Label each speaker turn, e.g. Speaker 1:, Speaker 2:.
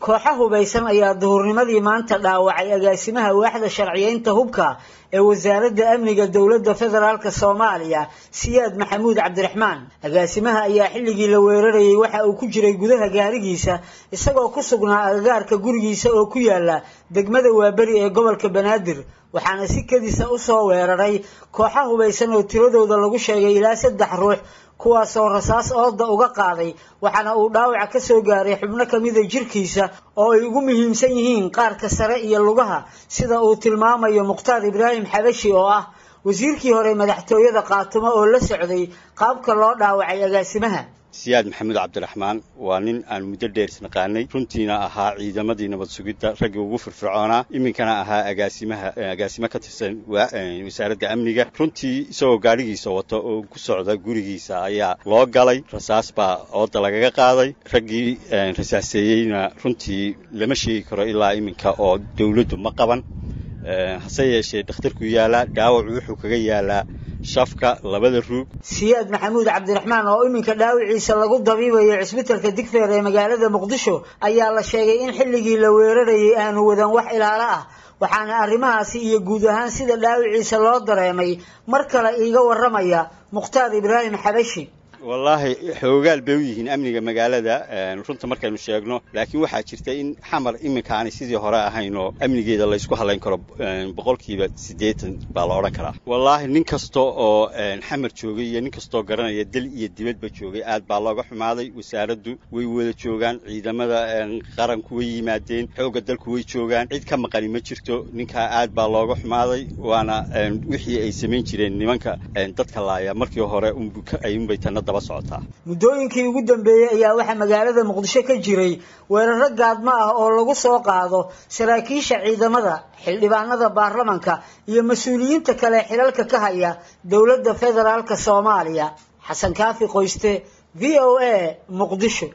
Speaker 1: kooxa hubaysan ayaa duhurnimadii maanta dhaawacay agaasimaha waaxda sharciyeynta hubka ee wasaaradda amniga dowladda federaalk soomaaliya siyaad maxamuud cabdiraxmaan agaasimaha ayaa xilligii la weerarayay waxa uu ku jiray gudaha gaarigiisa isagoo ku sugnaa agagaarka gurigiisa oo ku yaala degmada waaberi ee gobolka banaadir waxaana si kedisa usoo weeraray kooxa hubaysan oo tiradooda lagu sheegay ilaa saddex ruux kuwaasoo rasaas ooda uga qaaday waxaana uu dhaawaca ka soo gaaray xubno kamida jirkiisa oo ay ugu muhiimsan yihiin qaarka sare iyo lugaha sida uu tilmaamayo mukhtaar ibraahim xabashi oo ah wasiirkii hore madaxtooyada qaatumo oo la socday qaabka loo dhaawacay agaasimaha
Speaker 2: siyaad maxamuud cabdiraxmaan waa nin aan muddo dheer isnaqaanay runtiina ahaa ciidamadii nabad sugidda raggii ugu firfircoonaa iminkana ahaa agaasimaha agaasimo ka tirsan wasaaradda amniga runtii isagoo gaadhigiisa wata oo ku socda gurigiisa ayaa loo galay rasaas baa ooda lagaga qaaday raggii rasaaseeyeyna runtii lama sheegi karo ilaa iminka oo dawladdu ma qaban hase yeeshee dhakhtarku yaalaa dhaawacu wuxuu kaga yaalaa shafka labada ruug
Speaker 1: siyaad maxamuud cabdiraxmaan oo iminka dhaawiciisa lagu dabiibayo cisbitalka digfeer ee magaalada muqdisho ayaa la sheegay in xilligii la weerarayay aanu wadan wax ilaalo ah waxaana arrimahaasi iyo guud ahaan sida dhaawiciisa loo dareemay mar kale iiga warramaya mukhtaar ibraahim xabashi
Speaker 2: wallaahi xoogaal bay u yihiin amniga magaalada runta markaynu sheegno laakiin waxaa jirta in xamar iminka aanay sidii hore ahayn oo amnigeeda laysku halayn karo boqolkiiba siddeetan baa la odhan karaa wallaahi nin kasta oo xamar joogay iyo nin kastoo garanaya dal iyo dibadba joogay aad baa looga xumaaday wasaaraddu way wada joogaan ciidamada qaranku way yimaadeen xoogga dalku way joogaan cid ka maqani ma jirto ninkaa aad baa looga xumaaday waana wixii ay samayn jireen nimanka dadka laaya markii hore unbay tanna
Speaker 1: muddooyinkii ugu dambeeyey ayaa waxaa magaalada muqdisho ka jiray weeraro gaadmo ah oo lagu soo qaado saraakiisha ciidamada xildhibaanada baarlamanka iyo mas-uuliyiinta kale xilalka ka haya dowladda federaalk soomaaliya xasan kaafi qoyste v o a muqdisho